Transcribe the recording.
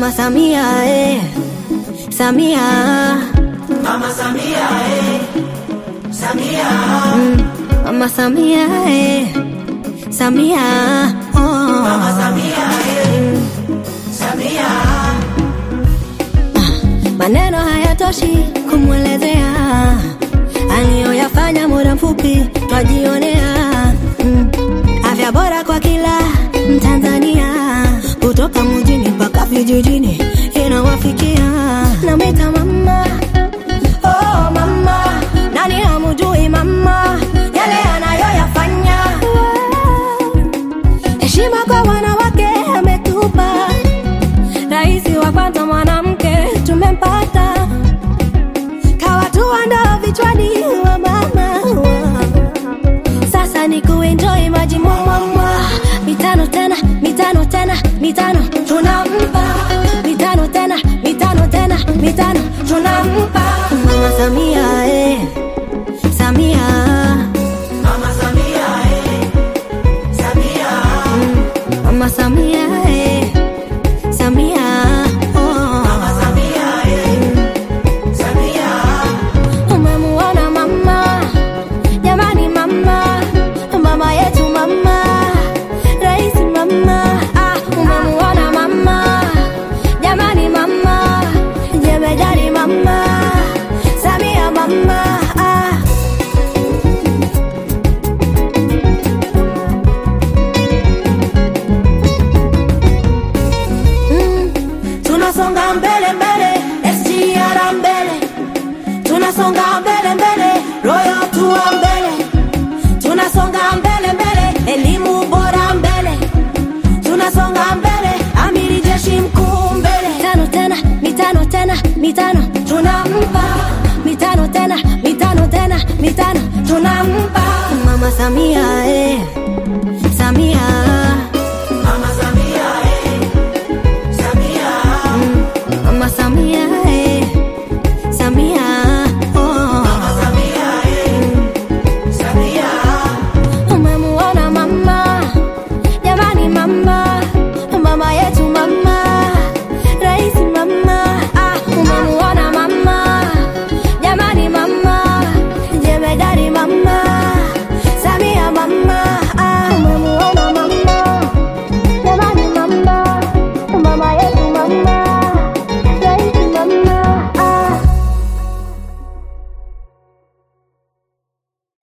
Mama Samia eh. Samia Mama Samia eh. Samia Mama Samia eh. Samia oh. Mama Samia eh. Samia Maneno hayatoshi kumwelezea aliyoyafanya muda mfupi twajionea. Mm. Afya bora kwa kila Mtanzania, kutoka mjini mpaka vijijini inawafikia. Namwita mama, oh mama, nani hamjui mama yale anayoyafanya? Heshima kwa wanawake ametupa Rais wa kwanza mwanamke tumempata, kawatua ndoo vichwani wa mama. Sasa ni kuenjoy maji mwamwamwa, mitano tena, mitano tena, mitano tunampa, mitano tena, mitano tena, mitano tunampa Mama Samia eh. Samia Mama Samia eh. Samia Mama Samia eh. Samia oh. Mama Samia eh. Samia Umemuona mama, jamani mama, mama yetu mama, rais mama, ah, umemuona mama, jamani mama, jemedari mama, Samia mama, ah. Mm, Tunasonga mbele mbele SGR mbele Tunasonga mbele mbele Royal Tour mbele Tunasonga mbele mbele elimu bora mbele Tunasonga mbele amiri jeshi mkuu mbele mitano tena, mitano tena, mitano tunampa, mitano tena, mitano tena, mitano tunampa Mama Samia eh.